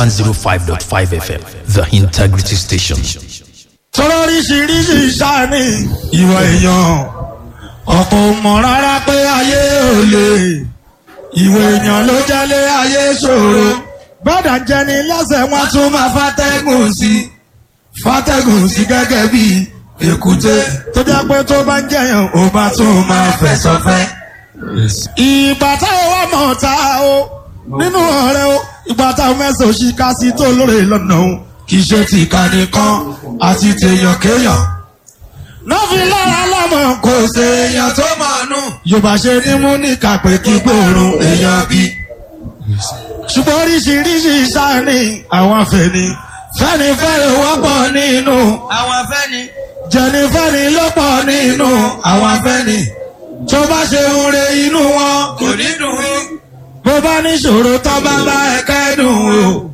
105.5 FM, the integrity station. sọ̀rọ̀ oríṣiríṣi sáni ìwà èèyàn ọ̀pọ̀ mọ̀ rárá pé ayé ò lè ìwà èèyàn ló jẹ́lé ayé ṣòro bọ́dà jẹni lẹ́sẹ̀ wọn tún máa fàtẹ́gùn sí fàtẹ́gùn sí gẹ́gẹ́ bí èkúté tó jẹ́ pé tó bá ń jẹyàn ó bá tún máa fẹ̀sọ̀ fẹ́. ìgbà táwọn wà mọ̀ ta o nínú ọ̀rẹ́ o ìgbà táwọn mẹ́sàn-án òṣìkà sí tó lóore lọ́nà o kì í ṣe tìka nìkan àti tèèyàn kéèyàn. Nọ́ọ̀fì lára lọ́mọ kò ṣe èèyàn tó mọ̀ nù. Yorùbá ṣe ní mú ní kàpé kí gbòòrùn èèyàn bí. Ṣùgbọ́n oríṣiríṣi sáni àwọn afẹ́ni. Fẹ́ni fẹ́ni wọ́pọ̀ nínú. àwọn afẹ́ni. Jẹ̀ni fẹ́ni ló pọ̀ nínú àwọn afẹ́ni. Tó bá ṣe ń re inú wọn. kò ní dùn ún. Bó bá níṣòro tó bá bá ẹ̀kẹ́ dùn o.